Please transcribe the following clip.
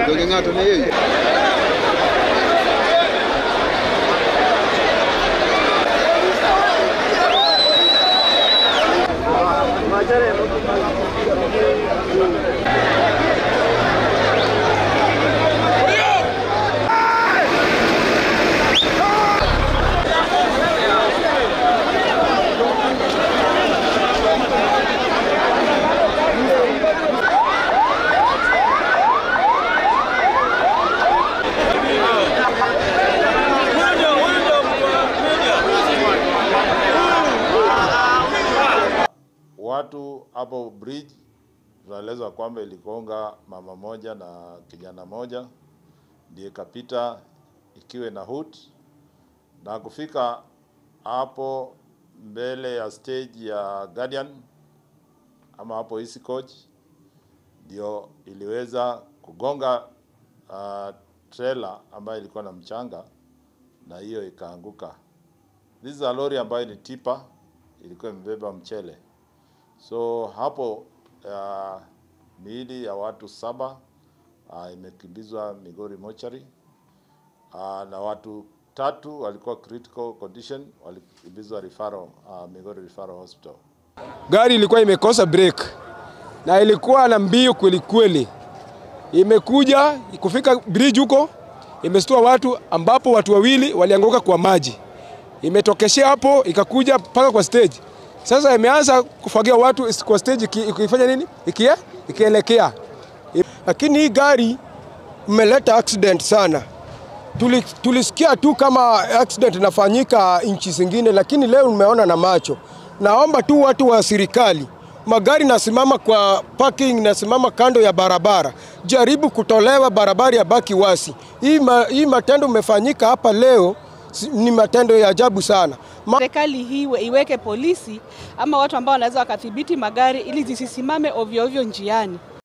Ndio ng'ato na yeye. Watu hapo bridge tunaelezwa kwamba iligonga mama moja na kijana moja, ndiye ikapita ikiwe na hood na kufika hapo mbele ya stage ya Guardian ama hapo East Coach, ndio iliweza kugonga uh, trailer ambayo ilikuwa na mchanga na hiyo ikaanguka. This is a lori ambayo ni tipa, ilikuwa imebeba mchele. So hapo uh, miili ya watu saba uh, imekimbizwa Migori mochari uh, na watu tatu walikuwa critical condition walikimbizwa referral uh, Migori referral hospital. Gari ilikuwa imekosa break na ilikuwa na mbio kweli kweli, imekuja kufika bridge huko, imestua watu ambapo watu wawili walianguka kwa maji, imetokeshea hapo ikakuja mpaka kwa stage. Sasa imeanza kufagia watu kwa stage, iki- ikifanya nini, ikie ikielekea lakini hii gari imeleta accident sana. Tuli, tulisikia tu kama accident inafanyika nchi zingine, lakini leo nimeona na macho. Naomba tu watu wa serikali, magari nasimama kwa parking, nasimama kando ya barabara, jaribu kutolewa barabara ya baki wasi. Hii, ma, hii matendo imefanyika hapa leo si- ni matendo ya ajabu sana. Ma, Serikali hii iwe- iweke polisi ama watu ambao wanaweza wakathibiti magari ili zisisimame ovyo ovyo njiani.